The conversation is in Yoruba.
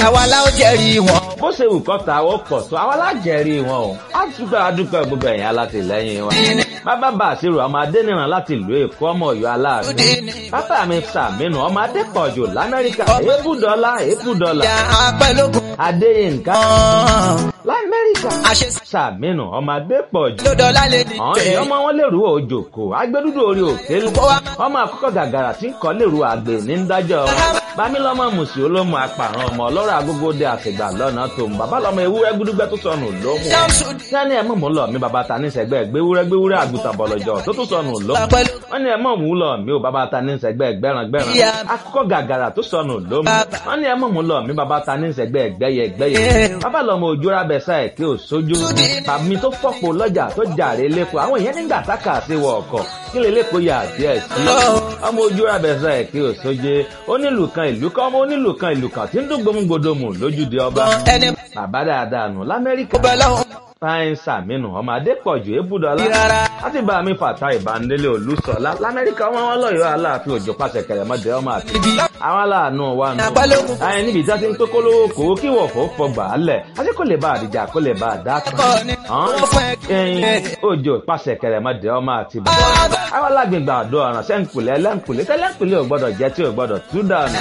àwa la ó jẹ́rìí wọn. bó ṣe wù kọ́ ta ó pọ̀ tó àwa lájẹ̀rí wọn o á dúpẹ́ adúpẹ́ gbogbo ẹ̀yìn alátìlẹ́yìn wọn. bàbá bá àṣírò ọmọ adẹ́nìràn láti ìlú èkó ọmọ ọ̀yọ́ aláàánú. bàbá mi sàmínú ọmọ adépọ̀jù lamẹ́ríkà èébùdọ́lá èébùdọ́lá. ìyá apẹ́lógún adéyínká kan. lamẹ́ríkà àṣẹ sàmínú ọmọ adépọ̀jù. lọ́dọ̀ lálẹ́ ní àwọn tẹ̀. èèyàn ọmọ wọn lèrú òjòkó agbẹdúdú orí òkè lu ọmọ àkọ́kọ́ gàgàrà tí ń kọ́ lèrú àgbè ní dájọ́ bámílọ́mọ mùsì olómù apàrọ̀ ọmọ ọlọ́rọ̀ agógóde àtìgbà lọ́nà tó ń bàbá lọ́mọ ewúrẹ́ gbúdúgbẹ́ tó sọnù lómù sani ẹ̀ mọ̀ mú lọ mi bàbá ta ní sẹ́gbẹ́ gbéwúrẹ́ gbéwúrẹ́ àgùntàn bọ̀lọ̀jọ̀ tó tún sọnù lómù wọ́n ní ẹ̀ mọ̀ mú lọ mi ò bàbá ta ní sẹ́gbẹ́ gbẹ́ràn gbẹ́ràn akọ́kọ́ gàgàrà tó sọnù lómù wọ́n ní ẹ̀ mọ̀ mú lọ mi bàbá ta ní sẹ́gbẹ́ gbẹ́yẹ gbẹ́yẹ bàbá lọ́mọ òjòrà bẹ̀sà ẹ̀ kí ò sójú tàbí tó fọ́pọ̀ lọ́jà tó jàre lẹ́kọ̀ọ́ àwọn èèyàn nígbà tákà sí wọ ọkọ̀ kí lè lẹ́kọ̀ọ́ yà díẹ̀ sí ọmọ ojú ra bẹ̀sẹ̀ ẹ̀ kí ò sóje onílù kan ìlú kan ọmọ onílù kan ìlú kan tí ń dún gbòmùgbòdòmù lójúde ọba ẹni bàbá dáadáa nù lamẹ́ríkà bẹ́ẹ̀ lọ́hùn. fáyín sàmínú ọmọ adépọ̀jù ébùdọ́lá rárá. láti bá mi fàtà ìbánilé olùsọ̀lá lamẹ́ríkà wọn wọn lọ́yọ̀ọ́ aláàfin òjò pàṣẹ kẹrẹmọdé ọmọ àti àwọn aláàánú wa nù. Àpálógún. àyìn níbi ìjà ti ń tó kólówó kó kí wọ̀fọ̀ fọgbà á lẹ̀ àti kò lè bá àdìjà kó lè bá àdá kan Ẹ̀kọ́ ni wọ́n fún ẹ. ẹyin òjò pàṣẹ kẹrẹmọdé ọmọ àti bàbá àwọn alágbègbè àdó ọ̀ràn sẹ́ńkùlẹ̀ ẹlẹ́ńkùlẹ̀ tẹ́lẹ̀ńkùlẹ̀ ò gbọ́dọ̀ jẹ́ tí ò gbọ́dọ̀ tú dànù